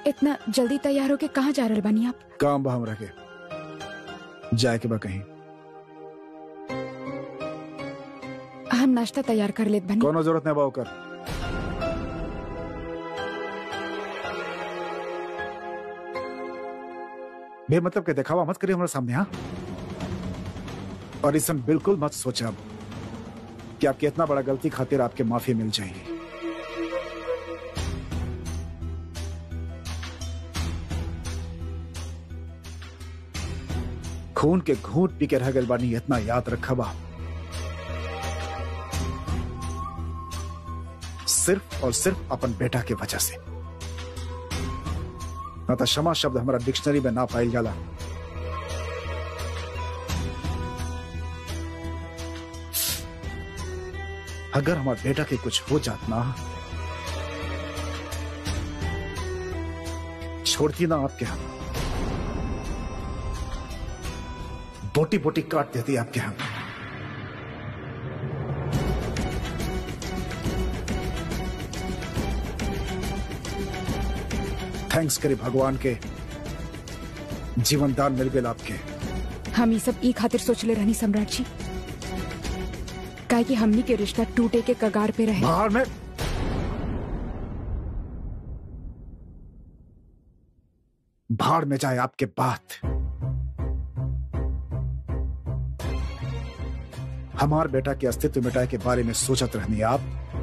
इतना जल्दी तैयार होके कहाँ जा रहल बानी आप काम बा हमरा के जाए के बा कहीं हम नाश्ता तैयार कर लेत बानी कोनो जरूरत नहीं बा ओकर बे मतलब के दिखावा मत करिए हमारे सामने हाँ और इसम बिल्कुल मत सोचा अब कि आपकी इतना बड़ा गलती खातिर आपके माफी मिल जाएगी खून के घूंट पी के रह गए बानी इतना याद रखा बा सिर्फ और सिर्फ अपन बेटा के वजह से न तो क्षमा शब्द हमारा डिक्शनरी में ना पाई जाला अगर हमारे बेटा के कुछ हो जात ना छोड़ती ना आपके हम बोटी बोटी काट देती आपके हम थैंक्स करे भगवान के जीवन दान मिल गए आपके हम ये सब ई खातिर सोचले रहनी सम्राट जी काहे कि हमनी के रिश्ता टूटे के कगार पे रहे बाहर में भाड़ में जाए आपके बात हमार बेटा के अस्तित्व मिटाए के बारे में सोचत रहनी आप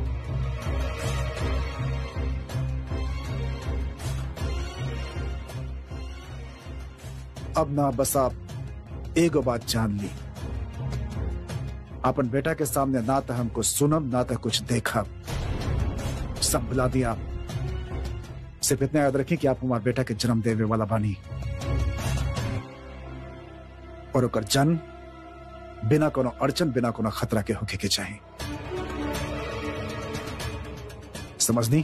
अब ना बस आप एगो बात जान ली अपन बेटा के सामने ना तो हमको सुनब ना तो कुछ देखब सब भुला दिया आप सिर्फ इतना याद रखें कि आप हमारे बेटा के जन्म देवे वाला बानी और ओकर जन्म बिना कोनो अड़चन बिना कोनो खतरा के होके के चाहे समझनी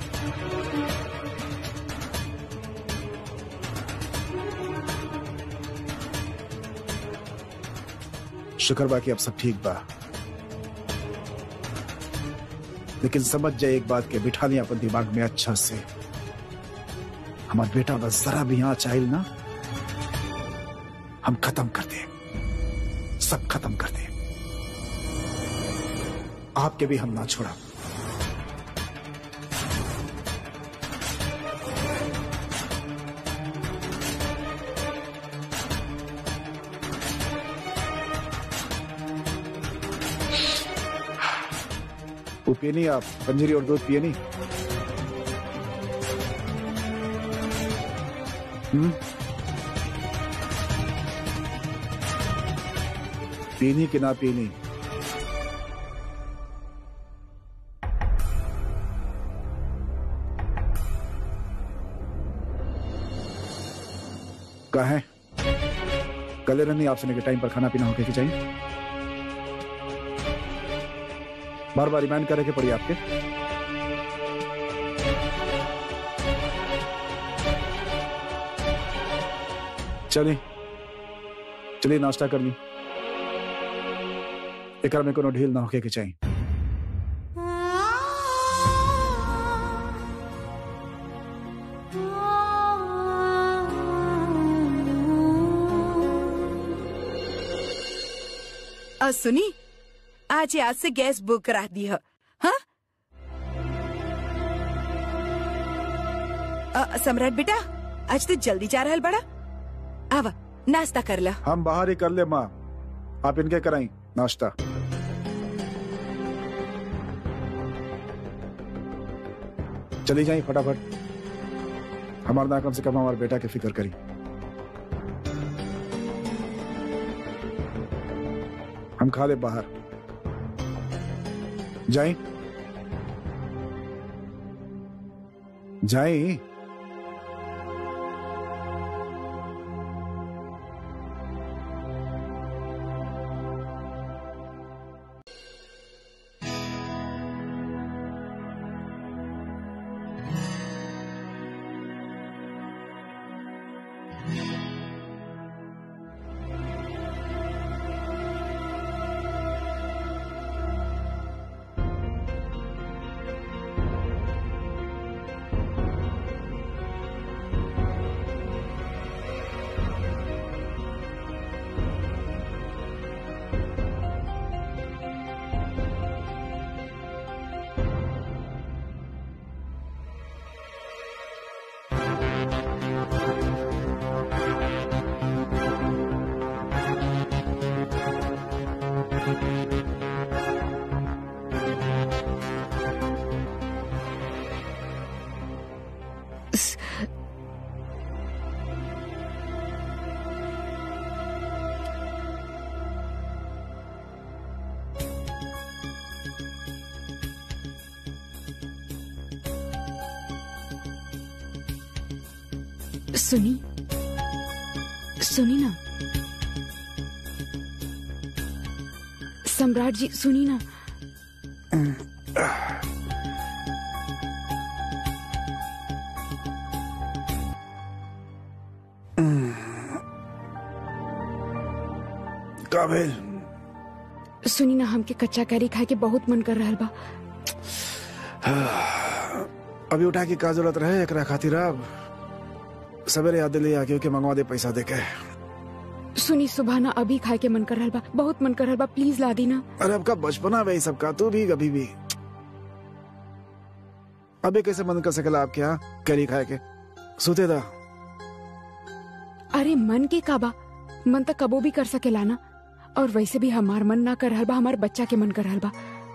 शुक्र बा कि अब सब ठीक बा लेकिन समझ जाए एक बात के बिठा लिया अपन दिमाग में अच्छा से हमारा बेटा बस जरा भी यहां चाहिए ना हम खत्म कर दे सब खत्म कर दे आपके भी हम ना छोड़ा वो पिए नहीं आप पंजीरी और दूध पिए नहीं हम्म पीनी कि ना पीनी कहा है कल नहीं आपसे के टाइम पर खाना पीना होके चाहिए बार बार रिमाइंड करे के पड़ी आपके चलिए चलिए नाश्ता कर ली एक में कोनो ढील ना होके के चाहिए और सुनी आज आज से गैस बुक करा दी है हाँ अ, सम्राट बेटा आज तो जल्दी जा रहल बड़ा आवा नाश्ता कर ला हम बाहर ही कर ले माँ आप इनके कराई नाश्ता चली जाई फटाफट हमारा ना कम से कम हमारे बेटा की फिक्र करी हम खा ले बाहर जाई जाई स- सुनी सुनी ना सम्राट जी सुनी ना का भेल सुनी ना हमके कच्चा कैरी खाए के बहुत मन कर रहल बा अभी उठा के का जरूरत रहे एकरा खातिर अब सवेरे याद दिली आके के मंगवा दे पैसा दे के सुनी सुबह ना अभी खाए के मन कर रहल बा बहुत मन कर रहल बा प्लीज ला दी ना अरे अब का बचपना भाई सबका तू भी कभी भी अबे कैसे मन कर सकेला आपके यहाँ करी खाए के सुते दा अरे मन के काबा मन तक कबो भी कर सकेला ना और वैसे भी हमार मन ना कर रहल बा हमार बच्चा के मन कर रहल बा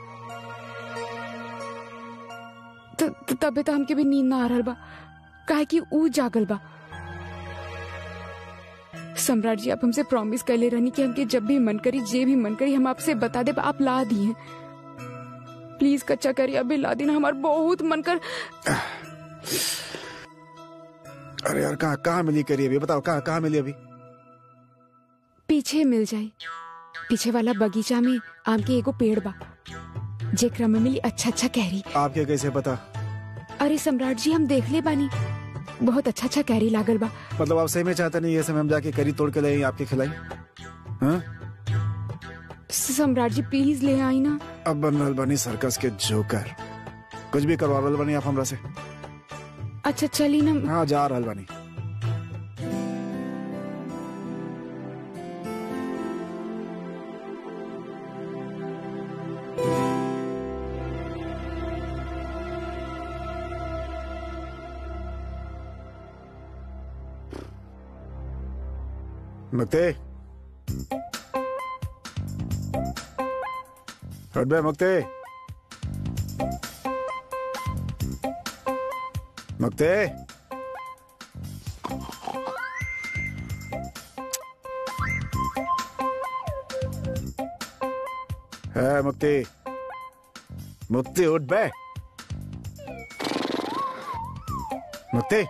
त- त- तबे तो हमके भी नींद ना आ रहल बा काहे कि ऊ जागल बा सम्राट जी आप हमसे प्रॉमिस कर ले रहनी कि हमके जब भी मन करी जे भी मन करी हम आपसे बता दे आप ला दिए प्लीज कच्चा करी अभी ला दी ना हमार बहुत मन कर अरे यार कहाँ कहाँ मिली करी अभी बताओ कहाँ कहाँ मिली अभी पीछे मिल जाए पीछे वाला बगीचा में आम के एगो पेड़ बा जेकरा में मिली अच्छा अच्छा कैरी आपके कैसे पता अरे सम्राट जी हम देख ले बानी बहुत अच्छा अच्छा कैरी लागल बा मतलब आप सही में चाहते नहीं ये समय हम जाके करी तोड़ के ले आपके खिलाई हाँ सम्राट जी प्लीज ले आई ना अब बन रहल बनी सर्कस के जोकर कुछ भी करवा रहल बनी आप हमरा से अच्छा चली ना हाँ जा रहल बनी मुक्ते हट बे मुक्ते मुक्ते है मुक्ति मुक्ति उठ बे मुक्ति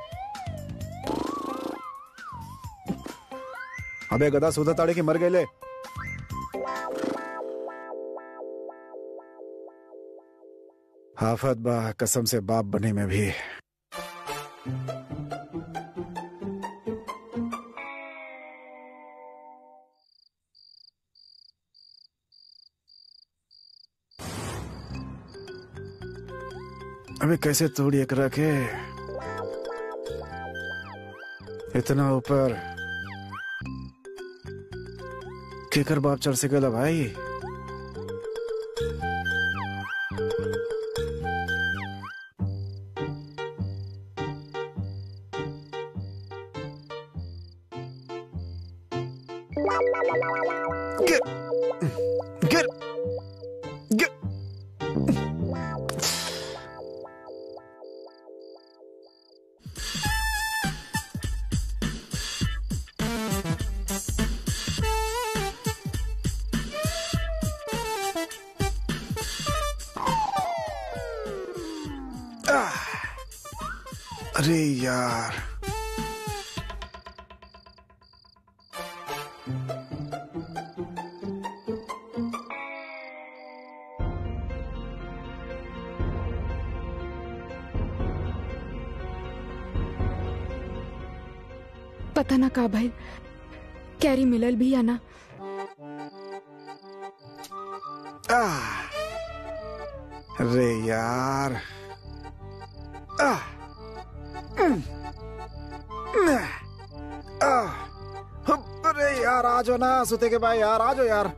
अबे गदा सूदा ताड़े की मर गए ले हाफत बा कसम से बाप बने में भी अबे कैसे तोड़ी एक रखे इतना ऊपर केकर बाप चढ़ सकेला भाई Get, get, get. आह, अरे यार पता ना का भइल कैरी मिलल भी या ना आह, अरे यार आह, उम, आह, आह, हुप, अरे यार आ जाओ ना सुते के भाई यार आ जाओ यार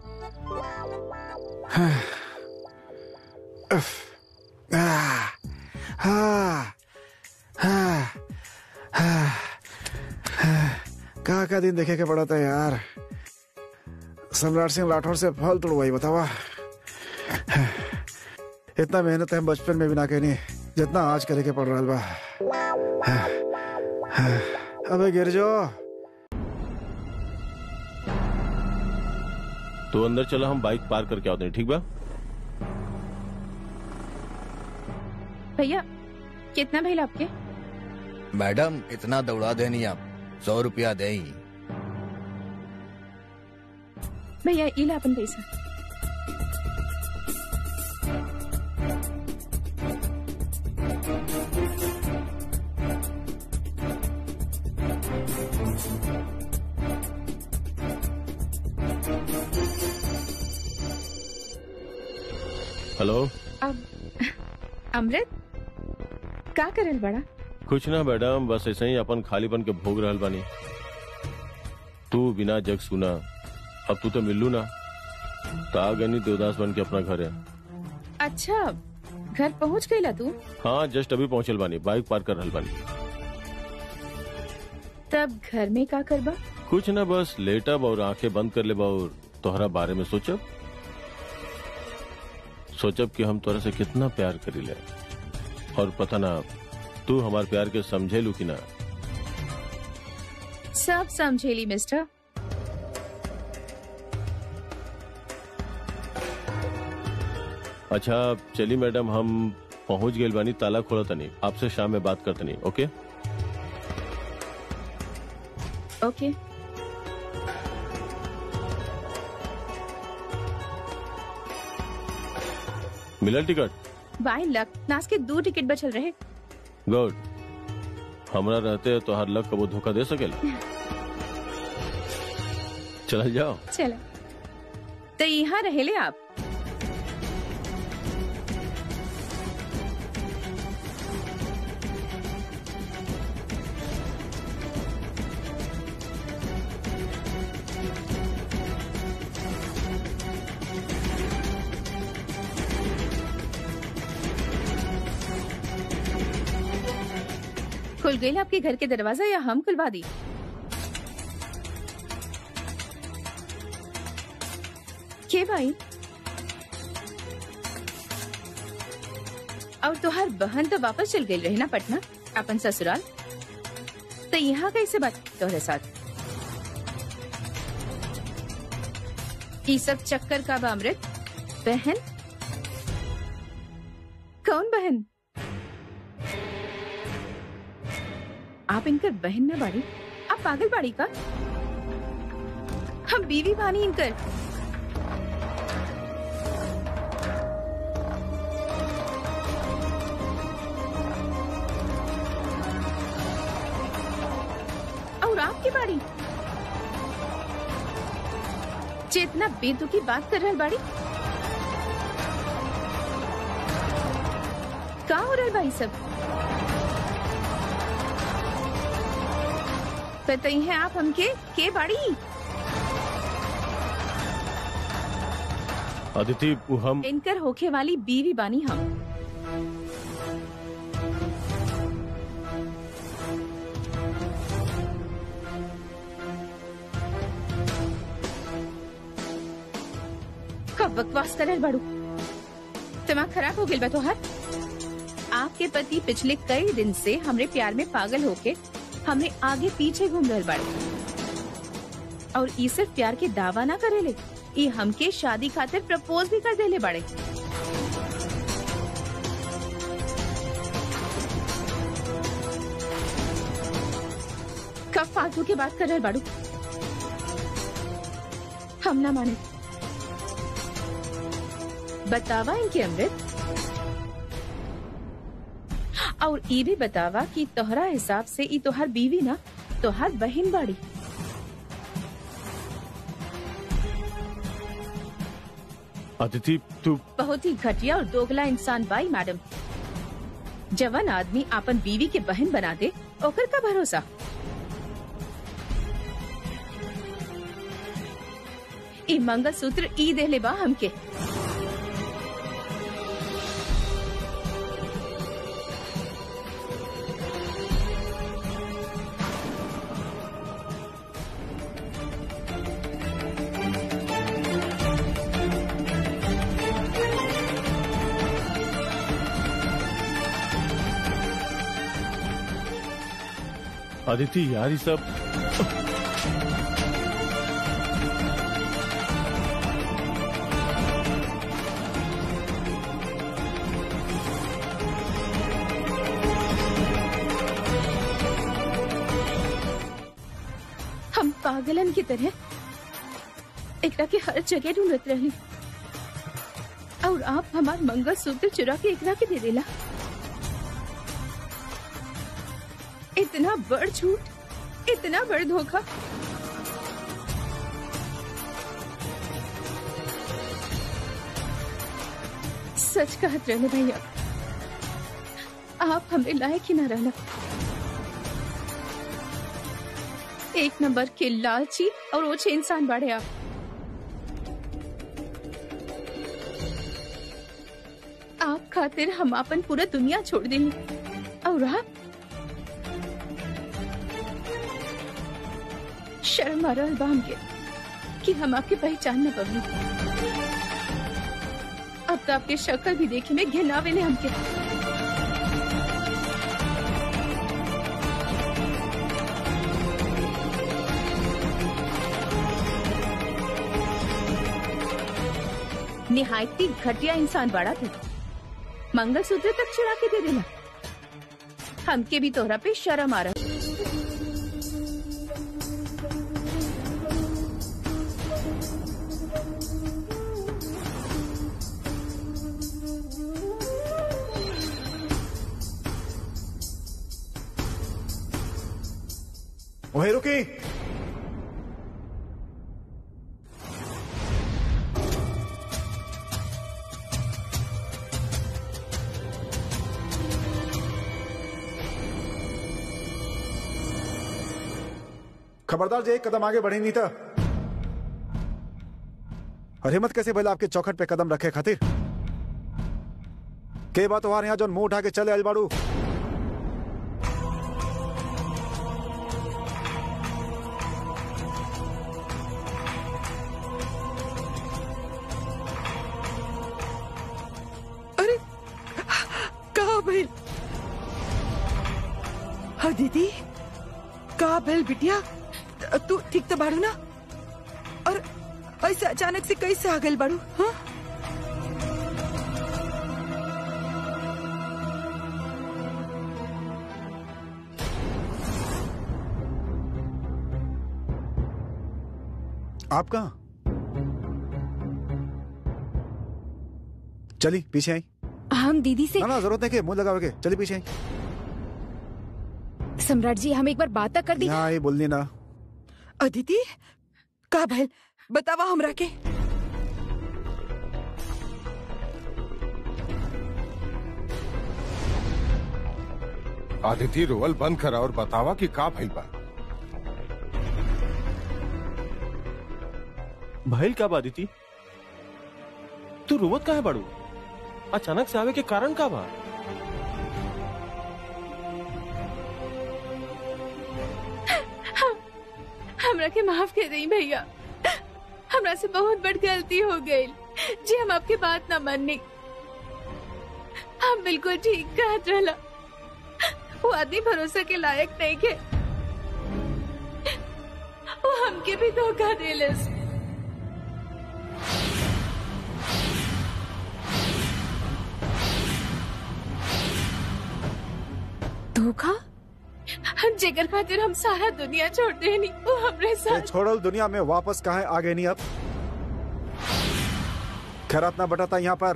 आह, उफ, आह, आह, आह, आह, आह, कहाँ का दिन देखे के पड़ा था यार सम्राट सिंह राठौर से फल तोड़वाई बतावा इतना मेहनत हम बचपन में भी ना कहनी जितना आज करे के पड़ रहा बा अबे गिर जो तो अंदर चला हम बाइक पार करके आते हैं ठीक बा भैया कितना भैल आपके मैडम इतना दौड़ा देनी आप सौ रुपया दे भैया इला अपन पैसा हेलो अब अमृत का करल बड़ा कुछ ना मैडम बस ऐसे ही अपन खालीपन के भोग रहल बानी तू बिना जग सुना अब तू तो मिल्लू ना ता गनी देवदास बन के अपना घर है अच्छा घर पहुंच गईला तू हाँ जस्ट अभी पहुंचल बानी बाइक पार कर रहल बानी तब घर में का करबा कुछ ना बस लेटब और आंखें बंद कर ले और तोहरा बारे में सोचब सोचब कि हम तोहरा से कितना प्यार करी ले और पता ना तू हमार प्यार के समझे लू कि ना सब समझेली मिस्टर अच्छा चली मैडम हम पहुंच गए बानी ताला खोला तनी आपसे शाम में बात करतनी ओके ओके मिलल टिकट बाय लक नास के दो टिकट बचल रहे गुड हमरा रहते तो हर लक कबो धोखा दे सकेला चल जाओ चलो तो यहाँ रहेले आप खुल गई आपके घर के दरवाजा या हम खुलवा दी के भाई और तुहार बहन तो वापस चल गई रही ना पटना अपन ससुराल तो यहाँ कैसे बात तोहरे साथ ई सब चक्कर का बा अमृत बहन कौन बहन आप इनकर बहन ना बाड़ी आप पागल बाड़ी का हम बीवी बानी इनकर और आपकी बाड़ी चेतना बेतुकी बात कर रहा बाड़ी का हो रहा भाई सब बताई है आप हमके के बाड़ी अदिति वो हम इनकर होखे वाली बीवी बानी हम कब बकवास करल बड़ू दिमाग खराब हो गया बा तोहार आपके पति पिछले कई दिन से हमरे प्यार में पागल होके हमरे आगे पीछे घूम रहे बाड़े और ई सिर्फ प्यार के दावा ना करेले ई हमके शादी खातिर प्रपोज भी कर देले बाड़े कब फालतू की बात कर रहे बाड़ू हम ना माने बतावा इनके अमृत और ये भी बतावा कि तोहरा हिसाब से ई तोहर बीवी ना तोहर बहन बाड़ी अदिति तू बहुत ही घटिया और दोगला इंसान बाई मैडम जवान आदमी आपन बीवी के बहन बना दे ओकर का भरोसा ई मंगलसूत्र ई देले बा हमके अदिति यार ये सब हम पागलन की तरह एकरा के हर जगह ढूंढत रही और आप हमार मंगलसूत्र चुरा के एकरा के दे देला इतना बड़ झूठ इतना बड़ धोखा सच कहत रहने भैया आप हमरे लायक ही ना रहना एक नंबर के लालची और ओछे इंसान बाड़े आप आप खातिर हम अपन पूरा दुनिया छोड़ देंगे और आप शर्म आ रहल बा हमके कि हम आपकी पहचान न पबली अब तो आपके शक्ल भी देखे में घिनावे ने हमके निहायती घटिया इंसान बड़ा थे मंगलसूत्र तक चुरा के दे देना हमके भी तोहरा पे शर्म आ रहा वही रुकी खबरदार जे एक कदम आगे बढ़ी नहीं था और हिम्मत कैसे भला आपके चौखट पे कदम रखे खातिर के बात हमारे यहाँ जो मुंह उठा के चले अलबाड़ू अरे कहा भइल हाँ दीदी कहा भइल बिटिया तू ठीक तो बाड़ू ना और ऐसे अचानक से कैसे आ गइल बाड़ू हाँ आप कहा चली पीछे आई हम दीदी से ना ना जरूरत नहीं कि मुंह लगाओगे चली पीछे आई सम्राट जी हम एक बार बात तक कर दी यहाँ आई बोलनी ना अदिति का भइल बतावा हमरा के आदिति रोवल बंद करा और बतावा कि का भइल बा भइल का बादिति तू रोवत काहे बाड़ू अचानक से आवे के कारण का बा हमरा के माफ कर दी भैया हमरा से बहुत बड़ गलती हो गई जी हम आपकी बात ना मानने हम बिल्कुल ठीक कहत रहला वो आदमी भरोसा के लायक नहीं के वो हमके भी धोखा देलस धोखा जेकर खातिर हम सारा दुनिया छोड़ देनी वो हमरे ये साथ छोड़ल दुनिया में वापस कहा आगे नहीं अब खैरात ना बटाता यहाँ पर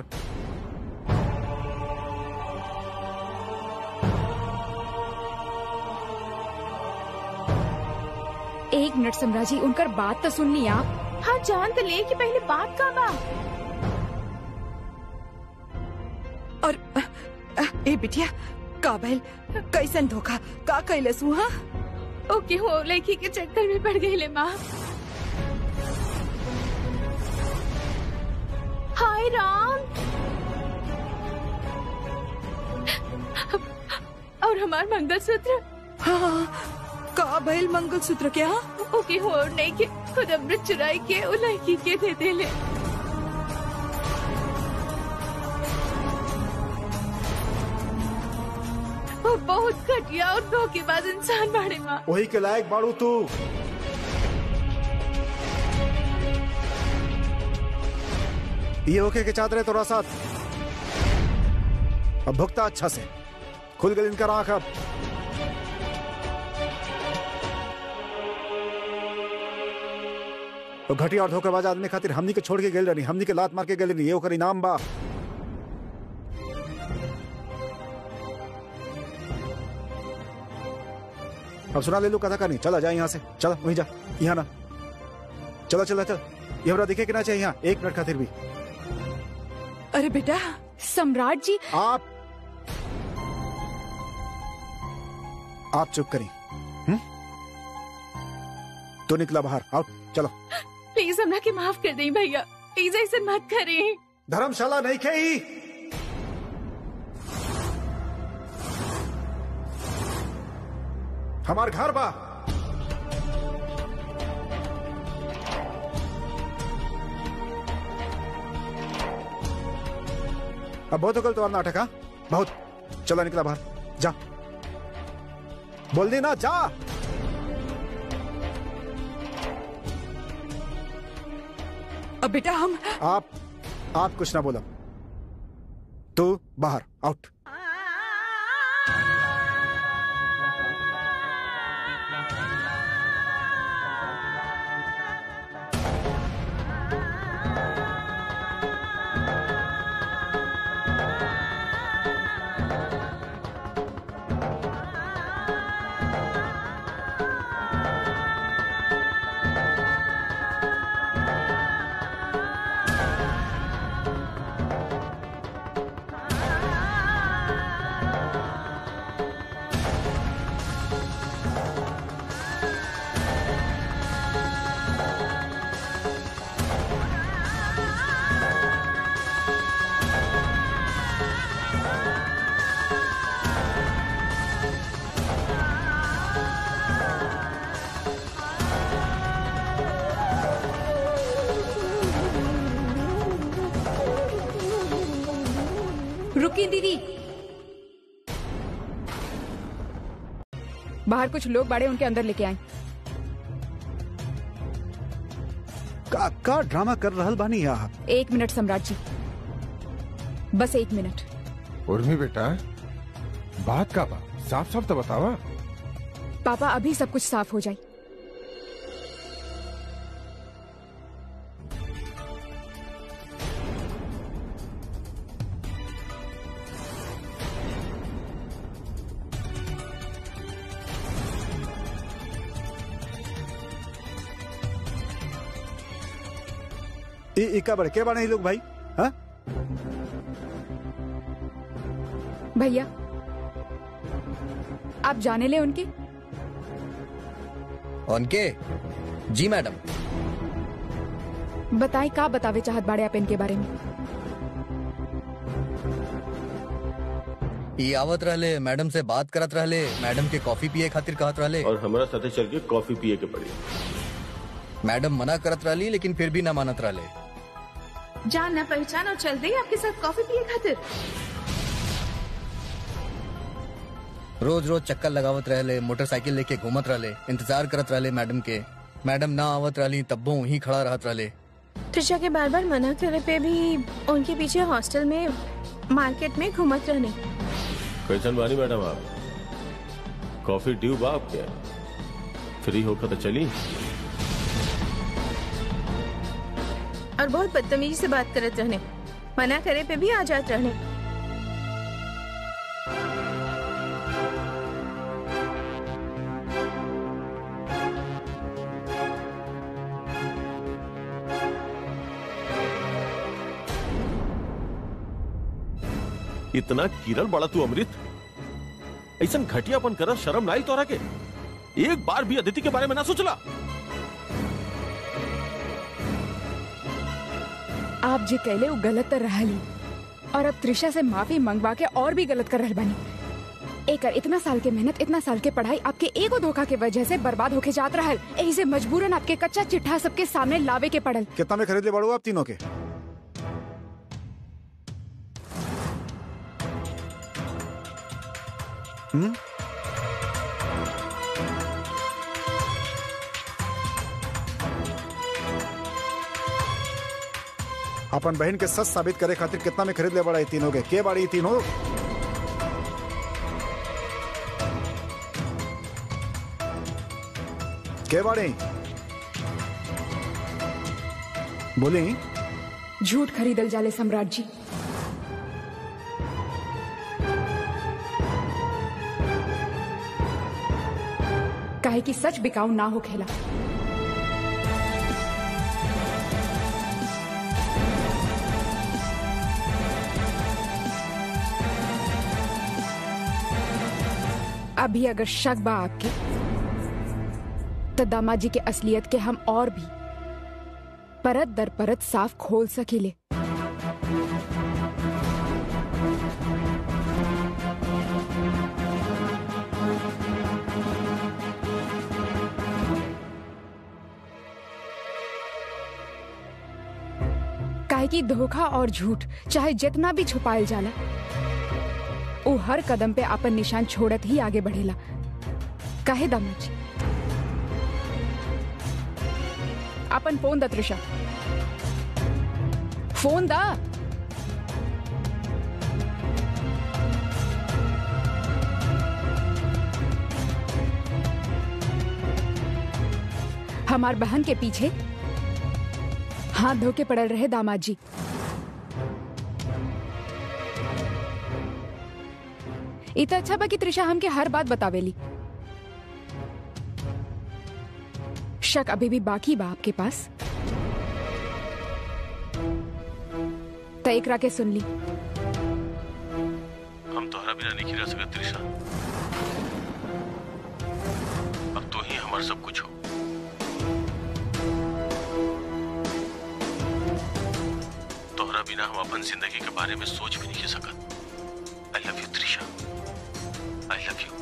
एक मिनट सम्राट जी उनकर बात तो सुन ली आप हाँ जान तो ले कि पहले बात का बा और अ, अ, ए बिटिया का भइल कैसन धोखा का कैलस हूँ हाँ ओके हो लड़की के चक्कर में पड़ गई ले माँ हाय राम और हमार मंगलसूत्र हाँ हाँ, का भइल मंगलसूत्र के हाँ ओके हो और नहीं के खुद अमृत चुराई के वो लड़की के दे दे ले ओ बहुत घटिया और धोखेबाज इंसान बाड़े माँ वही के लायक बाड़ू तू ये ओके के चाहते रहे तोरा साथ अब भुगता अच्छा से खुल गई इनका आंख अब तो घटिया और धोखेबाज आदमी खातिर हमनी के छोड़ के गेल रही हमनी के लात मार के गेल रही ये ओकर इनाम बा अब सुना ले लो कथा का नहीं चला जा यहाँ से चला वहीं जा यहाँ ना चलो चलो चल ये हमरा दिखे कि ना चाहिए यहाँ एक मिनट खातिर भी अरे बेटा सम्राट जी आप आप चुप करी हम्म? तो निकला बाहर आउट चलो प्लीज हमरा के माफ कर दें भैया प्लीज ऐसे मत करें धर्मशाला नहीं खेई हमार घर बा अब बहुत हो गल तुम्हारा नाटक हाँ बहुत चला निकला बाहर जा बोल दी ना जा अब बेटा हम आप आप कुछ ना बोलो तू बाहर आउट रुकिए दीदी बाहर कुछ लोग बड़े उनके अंदर लेके आए का, का ड्रामा कर रहल बानी यहाँ एक मिनट सम्राट जी बस एक मिनट उर्मी बेटा बात का बा साफ साफ तो बतावा पापा अभी सब कुछ साफ हो जाए इ, इका बड़े के बाने ये लोग भाई हाँ भैया आप जाने ले उनकी उनके जी मैडम बताएं का बतावे चाहत बाड़े आप इनके बारे में ई आवत रहले मैडम से बात करत रहले मैडम के कॉफी पिए खातिर कहत रहले और हमारा साथे चल के कॉफी पिए के पड़ी मैडम मना करत रहली लेकिन फिर भी ना मानत रहले जान न पहचान और चल दे आपके साथ कॉफी पिए खातिर रोज रोज चक्कर लगावत रहले मोटरसाइकिल लेके घूमत रहले इंतजार करत रहले मैडम के मैडम ना आवत रहली तब्बो वहीं खड़ा रहत रहले त्रिशा के बार बार मना करे पे भी उनके पीछे हॉस्टल में मार्केट में घूमत रहने कैसन बानी मैडम आप कॉफी ड्यू बा आपके फ्री होकर तो चली और बहुत बदतमीजी से बात करत रहने मना करे पे भी आ जात रहने इतना किरल बड़ा तू अमृत ऐसा घटियापन कर शर्म नाई तोरा के एक बार भी अदिति के बारे में ना सोचला आप जे कहले वो गलत तो रहली और अब त्रिशा से माफी मंगवा के और भी गलत कर रहल बानी एकर इतना साल के मेहनत इतना साल के पढ़ाई आपके एगो धोखा के वजह से बर्बाद होके जात रहल एही से मजबूरन आपके कच्चा चिट्ठा सबके सामने लावे के पड़ल कितना में खरीद ले बड़ू आप तीनों के हम्म अपन बहन के सच साबित करे खातिर कितना में खरीद ले बड़ा ये तीनों के के बाड़ी ये तीनों के बाड़ी बोली झूठ खरीदल जाले सम्राट जी काहे कि सच बिकाऊ ना हो खेला अभी अगर शक बा आपके तो दामाजी के असलियत के हम और भी परत दर परत साफ खोल सकेले काहे कि धोखा और झूठ चाहे जितना भी छुपायल जाला वो हर कदम पे अपन निशान छोड़त ही आगे बढ़ेला काहे दामाजी अपन फोन दा त्रिशा फोन दा हमार बहन के पीछे हाथ धो के पड़ल रहे दामाद जी इत अच्छा बा कि त्रिशा हमके हर बात बतावेली शक अभी भी बाकी बा आपके पास तो एकरा के सुन ली हम तोहरा बिना नहीं रह सकत त्रिशा अब तो ही हमार सब कुछ हो तोहरा बिना हम अपन जिंदगी के बारे में सोच भी नहीं के सकत I love you Trisha I love you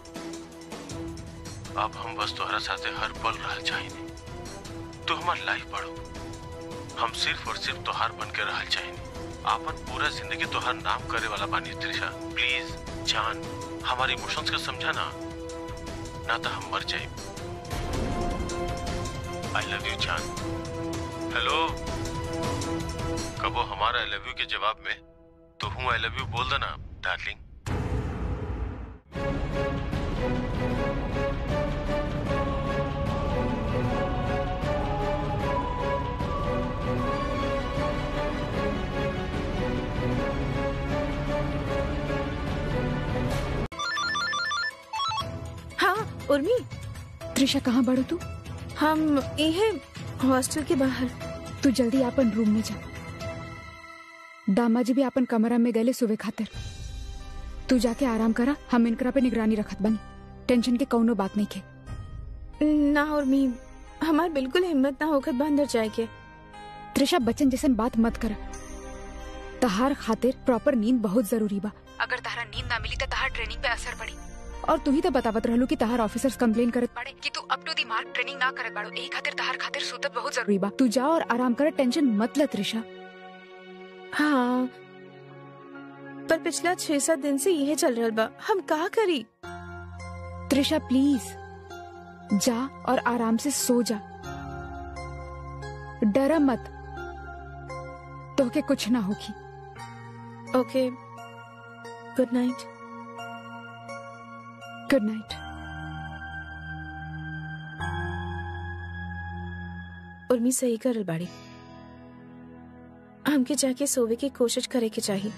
अब हम बस तोहरा साथे हर पल रहल चाहिए तू हमार लाइफ बढ़ो हम सिर्फ और सिर्फ तोहार बन के रहल चाहिए आपन पूरा जिंदगी तोहार नाम करे वाला बानी त्रिशा प्लीज जान हमारे इमोशंस को समझा ना ना तो हम मर जाए आई लव यू जान हेलो कबो हमारा आई लव यू के जवाब में तो हूँ आई लव यू बोल देना डार्लिंग हाँ उर्मी त्रिशा कहाँ बढ़ो तू हम ये हॉस्टल के बाहर तू जल्दी अपन रूम में जा दामाजी भी अपन कमरा में गले सुबह खातिर तू जाके आराम करा हम इनकरा पे निगरानी रखत बनी टेंशन के कौनो बात नहीं के ना उर्मी हमार बिल्कुल हिम्मत ना होकर बा अंदर जाए के त्रिशा बच्चन जैसन बात मत कर तहार खातिर प्रॉपर नींद बहुत जरूरी बा अगर तहारा नींद ना मिली तो तहार ट्रेनिंग पे असर पड़ी और तू ही तो बतावत रहलू कि तहार ऑफिसर्स कंप्लेन करत बाड़े कि तू up to the mark training ना करत बाड़ो एही खातिर तहार खातिर सुतत बहुत जरूरी बा तू जा और आराम कर टेंशन मत ले त्रिशा हाँ पर पिछला छह सात दिन से यही चल रहा बा हम का करी त्रिशा प्लीज जा और आराम से सो जा डर मत तो के कुछ ना होगी okay good night good night Urmi सही कर बाड़ी हमके जाके सोवे की कोशिश करे के चाहिए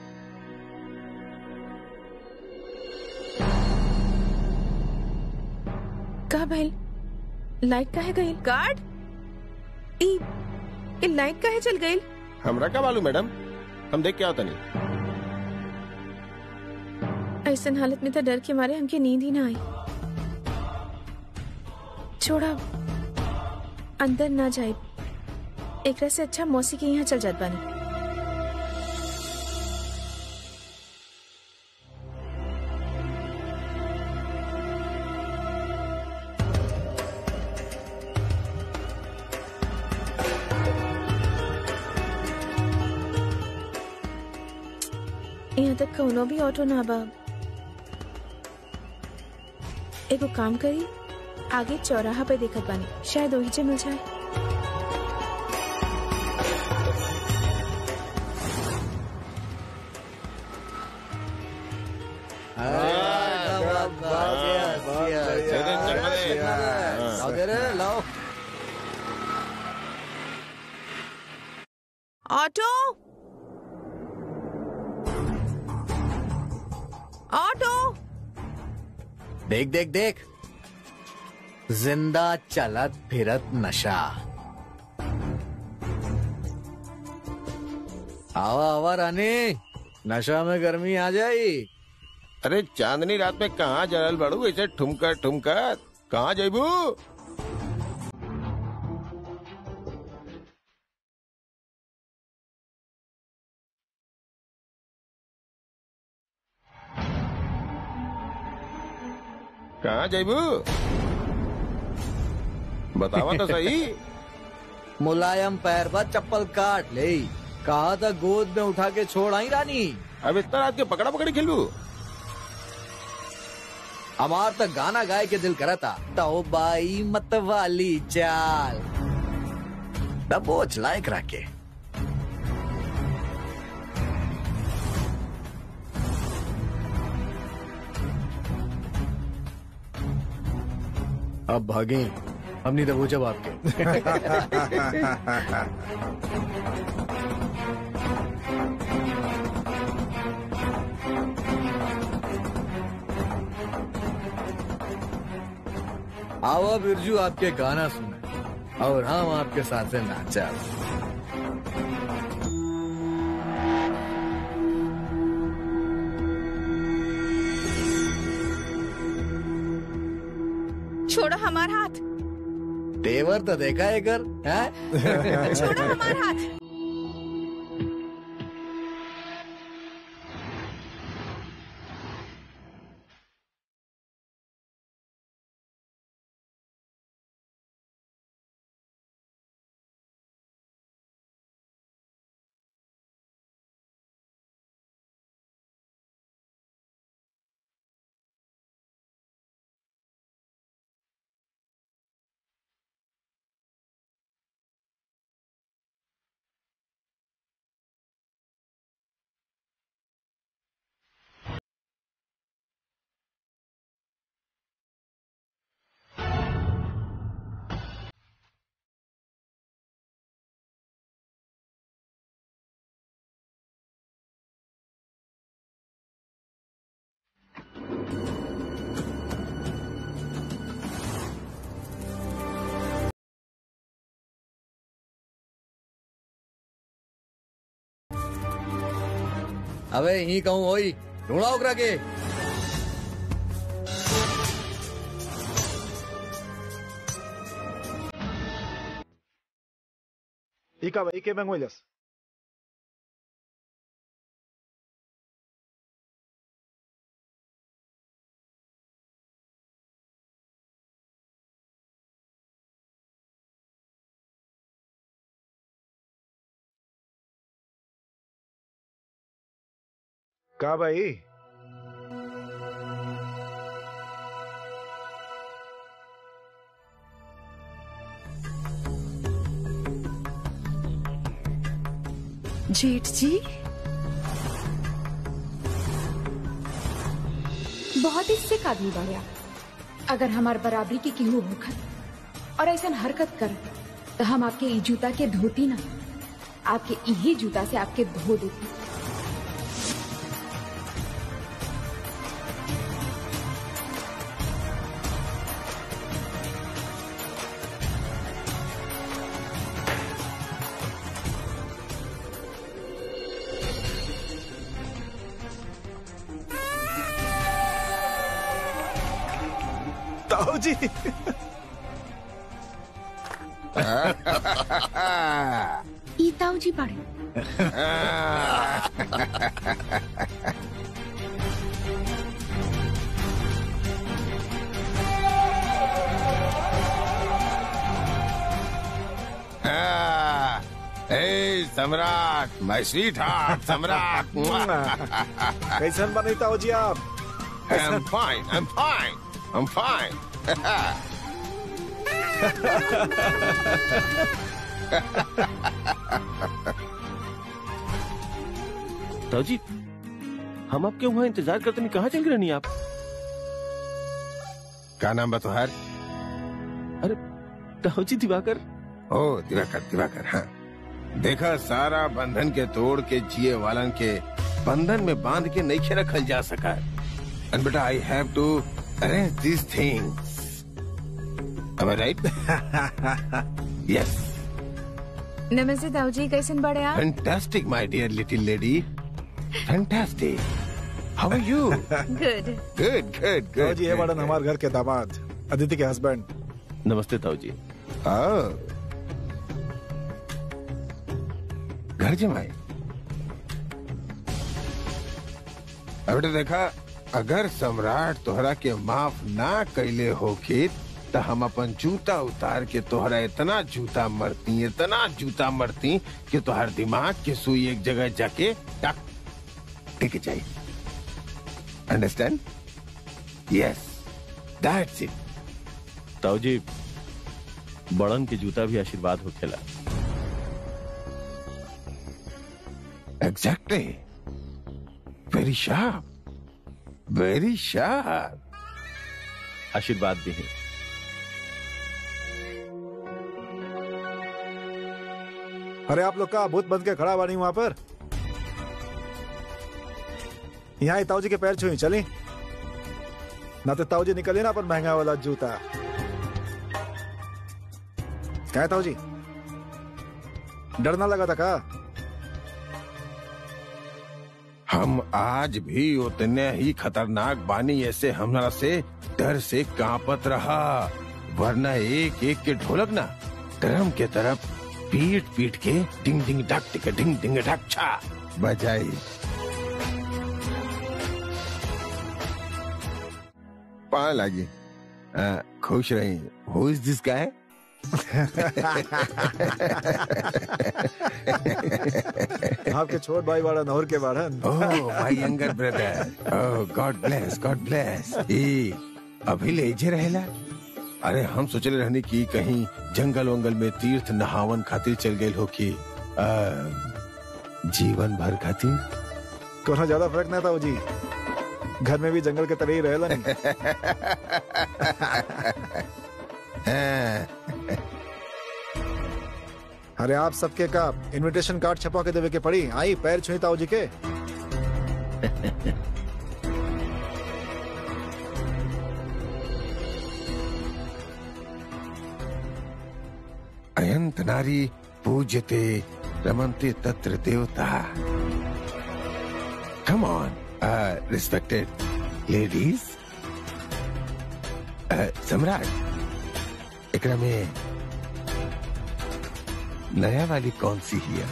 का भइल लाइट काहे गई गार्ड ई ई लाइट काहे चल गई हमरा क्या मालूम मैडम हम देख के आता नहीं ऐसन हालत में तो डर के मारे हमके नींद ही ना आई छोड़ा अंदर ना जाए एकरा से अच्छा मौसी के यहाँ चल जात बानी यहाँ तक कौनो भी ऑटो ना बा एगो काम करी आगे चौराहा पे देखत बानी शायद वही से मिल जाए लाओ दे रे लाओ ऑटो ऑटो देख देख देख जिंदा चलत फिरत नशा आवा आवा रानी नशा में गर्मी आ जाई अरे चांदनी रात में कहाँ जरल बड़ू ऐसे ठुमका ठुमका कहाँ जेबू कहाँ जेबू बतावा तो सही मुलायम पैर पर चप्पल काट ले कहा था गोद में उठा के छोड़ आई रानी अब इतना रात के पकड़ा पकड़ी खेलू हमार तक गाना गाए के दिल करा था तो बाई मत वाली चाल दबोच लायक रखे अब भागे हम नहीं दबोचे बाप के आओ बिरजू आपके गाना सुने और हम आपके साथ से नाचा छोड़ो हमार हाथ तेवर तो देखा है कर हैं? छोड़ो हमार हाथ अबे यही कहूँ वही ढूंढा ओकरा के Ika ba, ike benguelas. का भाई जेठ जी बहुत ही सिक आदमी बाड़े आप अगर हमार बराबरी की केहू होखत और ऐसा हरकत कर तो हम आपके ई जूता के धोती ना आपके इही जूता से आपके धो देती ताऊ जी ई ताऊ जी बाड़े ए सम्राट मैं स्वीट हार्ट सम्राट कैसन बनी ताऊ जी आप I am fine I am fine I'm fine. ताऊ जी हम आपके वहाँ इंतजार करते नहीं कहाँ चल गए रहनी आप क्या नाम बा तुहार अरे ताऊ जी दिवाकर ओ दिवाकर दिवाकर हाँ देखा सारा बंधन के तोड़ के जिए वालन के बंधन में बांध के नहीं रखल जा सका एंड बेटा I have to arrange this things am I right? yes. नमस्ते ताऊ जी कैसन बड़े आप Fantastic, my dear little lady. Fantastic. How are you? Good good, good, ताऊ good. जी ये good, बड़न good. हमारे घर के दामाद अदिति के हस्बैंड नमस्ते ताऊ जी Oh. घर जमाए अब बेटा देखा अगर सम्राट तोहरा के माफ ना कैले होके तो हम अपन जूता उतार के तोहरा इतना जूता मरती इतना जूता मरती कि तोहर दिमाग के सुई एक जगह जाके टक टिक जाए अंडरस्टैंड यस दैट्स इट ताऊ जी बड़न के जूता भी आशीर्वाद हो खेला Exactly. Very sharp. Very sharp. आशीर्वाद भी है अरे आप लोग का भूत बन के खड़ा बानी वहां पर यहाँ ही ताऊ जी के पैर छुई चली ना तो ताऊ जी निकले ना पर महंगा वाला जूता क्या है ताऊ जी डर ना लगा था का हम आज भी उतने ही खतरनाक बानी ऐसे हमरा से डर से कांपत रहा वरना एक एक के ढोलक ना ड्रम के तरफ पीट पीट के डिंग डिंग डक टिक डिंग डिंग डक छा बजाई पाए लगी आ, खुश रही हु इज दिस गाय आपके छोट भाई वाला नहर के बाड़न Oh, my younger brother. Oh, God bless, God bless. ए, अभी ले जे रहेला अरे हम सोचले रहनी कि कहीं जंगल वंगल में तीर्थ नहावन खातिर चल गए हो कि आ, जीवन भर खातिर कोनो ज्यादा फर्क ना ताऊ जी घर में भी जंगल के तरह ही रहेला नहीं हाँ, अरे आप सबके का इनविटेशन कार्ड छपा के देवे के पड़ी आई पैर छुई ताऊ जी के अयंत नारी पूज्यते रमन्ते तत्र देवता कम ऑन रिस्पेक्टेड लेडीज सम्राट एकरा में नया वाली कौन सी है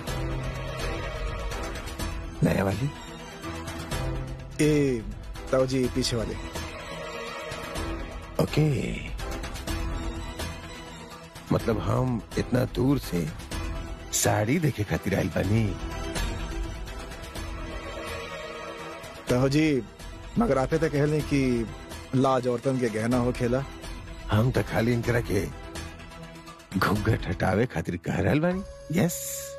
नया वाली ए ताऊ जी पीछे वाले ओके मतलब हम इतना दूर से साड़ी देखे खातिर आई बनी ताऊ जी मगर आपे तो कहले कि लाज औरतन के गहना हो खेला हम तो खाली इनकरा के घूंघट हटावे खातिर कह रहल बानी यस